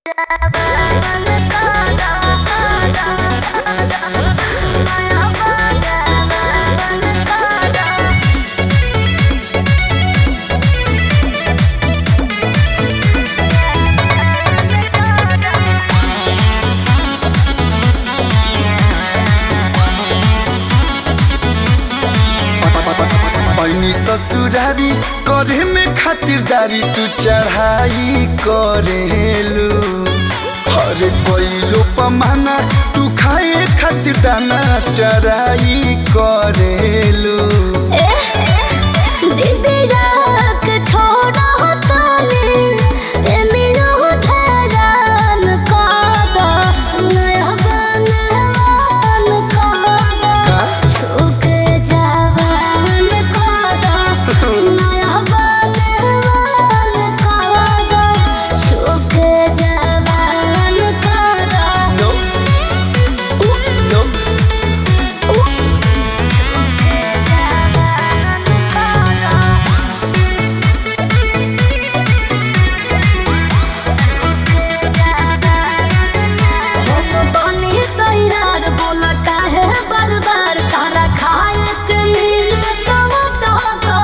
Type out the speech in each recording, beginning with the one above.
पैनी ससुरारी करे में खातिरदारी तू चढ़ाई करेलू हरे कोइलो पमाना तू खाए खातिर दाना चराई करेलू No. Ooh, no. बार बार तारा खाए के मिले तो तो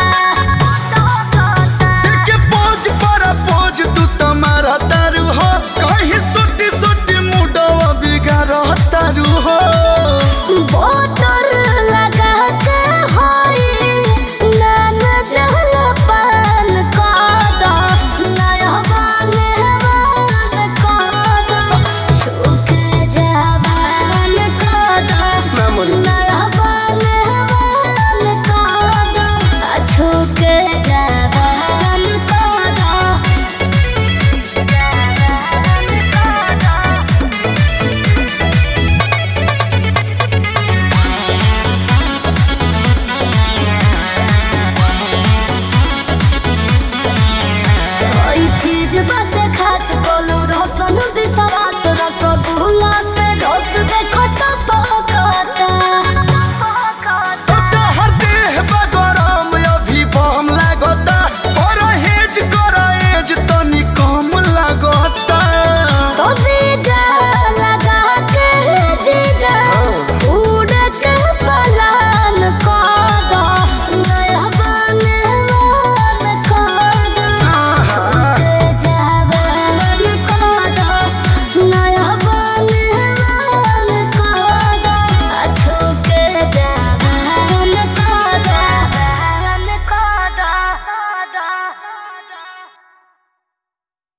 के पोज पर पोज तू तुम्हारा तारू हो कहीं सुटी सुटी मुडवा बिगाड़ तारू हो बोतल लगा के होई नान जल पान कादा नया बाने बान कादा छुके जवान कादा ना मोरी नया बाने बान कादा छुके जवान कादा कोई चीज बात खास बोलू रोशन